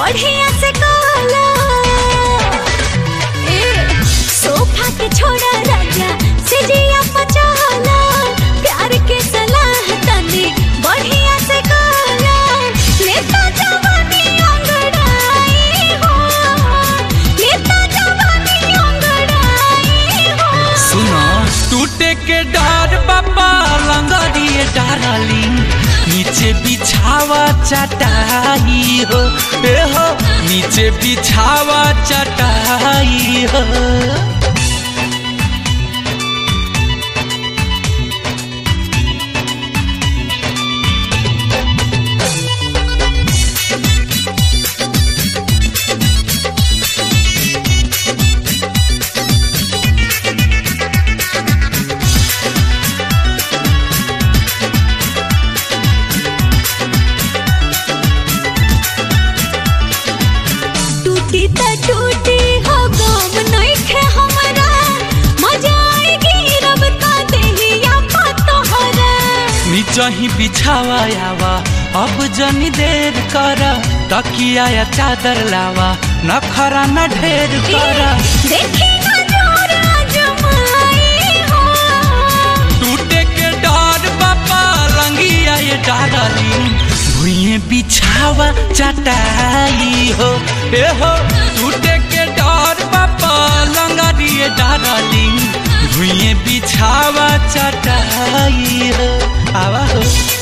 बढ़िया से काला ए सोफा के छोड़ा राजा सिजिया पचाला प्यार के सलाह तनी बढ़िया से काला लेता जवानी अंगड़ाई हो लेता जवानी अंगड़ाई हो सुनो टूटे के डर बाबा लंगरिए डारली नीचे बिछावा चटाई हो ए हो नीचे बिछावा चटाई हो टूटी त टूटी हो गम नइखे हमरा मजा आएगी रब का देहिया पतोहरा नीचा ही बिछावा आवा अब जनी देर कर तकिया या चादर लावा नखरा न ढेर कर देखी ना जोर आजमाई हो टूटे के डर बाबा रंगिया ये डारली भुइए बिछावा चटाई हो ए हो टूटे के डर बाबा लंगरिए डारली भुइए बिछावा चटाई हो आवा हो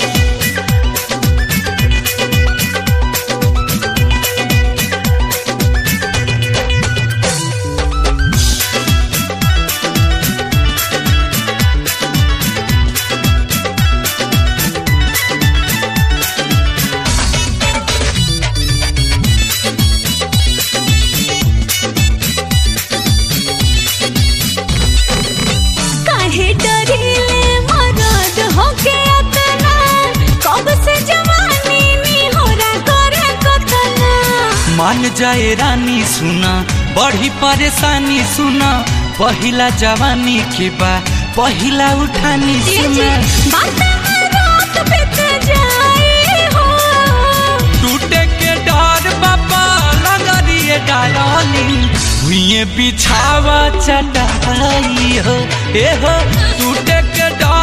काहे डरिले मरद होके अतना कब से जवानी नी होरा करे कतना मान जाए रानी सुना बड़ी परेशानी सुना पहिला जवानी के बा पहिला उठानी ये जी सुना बात में रात बीत जाए हो टूटे के डर बाबा लगरिए डाली हुए बिछावा चटाई हो ए हो टूटे के डर